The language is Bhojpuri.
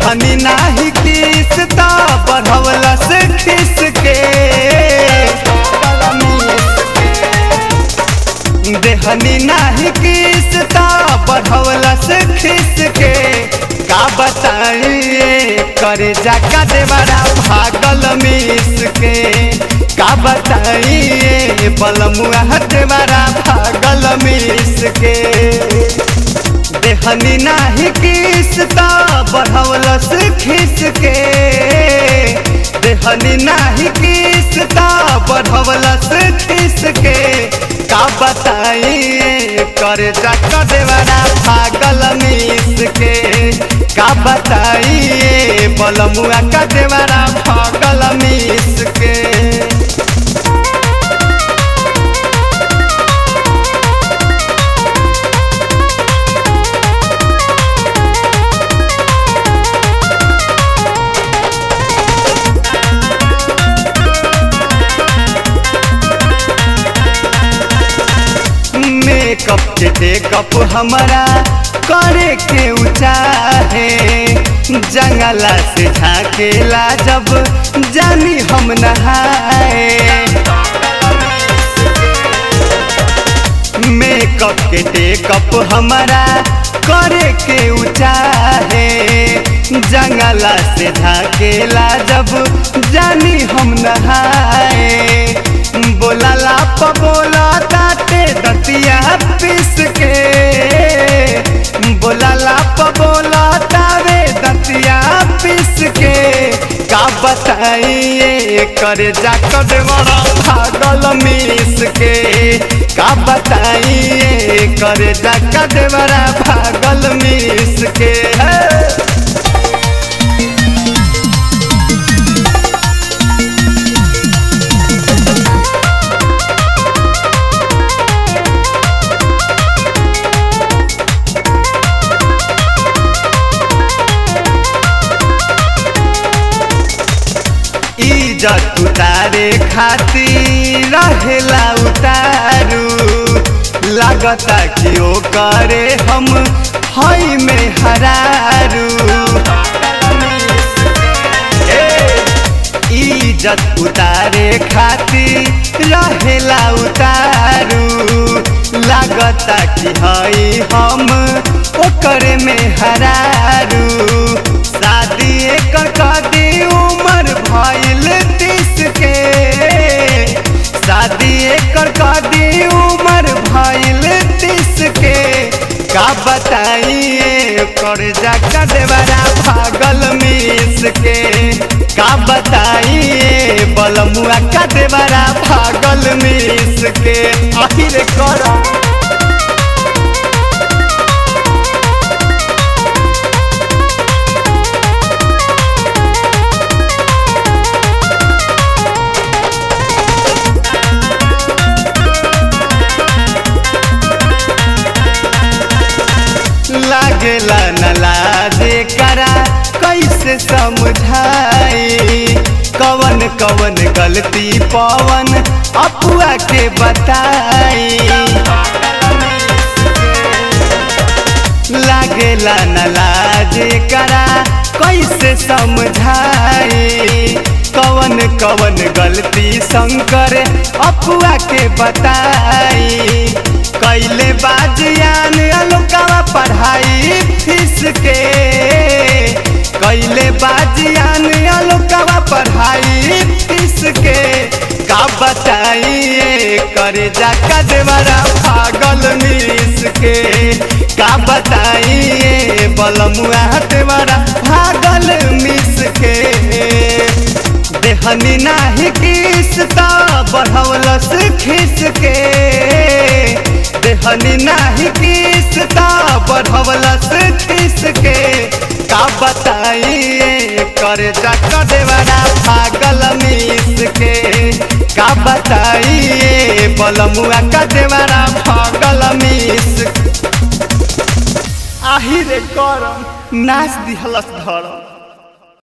देहनी नाही किस ता बढ़वला से खिस के देहनी नाही किस ता बढ़वला से खिस के का बताइए करे जाका देवरा भागल मिस के का बताइए बलमुआ देवरा भागल मिस के देहनी नाही किस ता बढ़वलस खिस के देहनी नाही किस ता बढ़वलस खिस के का बताइए करे जाका देवरा भागल मिस के का बताइए बलमुआ का देवरा भागल मिस के मेकअप के टेकअप हमारा करे के चाहे जंगला से झाकेला जब जानी हम नहाए मेकअप के टेकअप हमारा करे के चाहे जंगला से झाकेला जब जानी हम नहाए बोला लाप बोला ताते दतिया पिस के बोला लाप बोला तावे दतिया पिस के का बताइए करे जाकर बड़ा भागल मिस के का बताइए करे जाकर बड़ा भागल मिस के है इज्जत उतारे खातिर रहेला उतारू लागता कि ओ करे हम हई में हरारू इज्जत उतारे खातिर रहेला उतारू लागता कि हई हम ओकर में हरारू शादी एकर कदी उम्र भइल तीस के शादी एकर कदी उम्र भइल तीस के का बताइए कर जाकर देवरा भागल मिस के का बताइए बलमुआ का देवरा भागल मिस के आखिर करा लागेला न लाजे करा कैसे समझाई कवन कवन गलती पवन अपुआ के बताई लागेला न लाजे करा कैसे समझाई कवन कवन गलती शंकर अपुआ के बताई कैले बाजियान अलोकावा पढ़ाई फीस के कैले बाजियान अलोकावा पढ़ाई फीस के का बताइए करे जाका देवरा भागल मिस के का बताइए बलमुआ देवरा भागल मिस के देहनी नाही किस ता बढ़वलस खिस के देहनी नाही किस ता बढ़वलस खिस के का बताइए करे जाकर देवरा भागल मिस के का बताइए बलमुआ का देवरा भागल मिस आहिरे करम नाच दिहलस धरम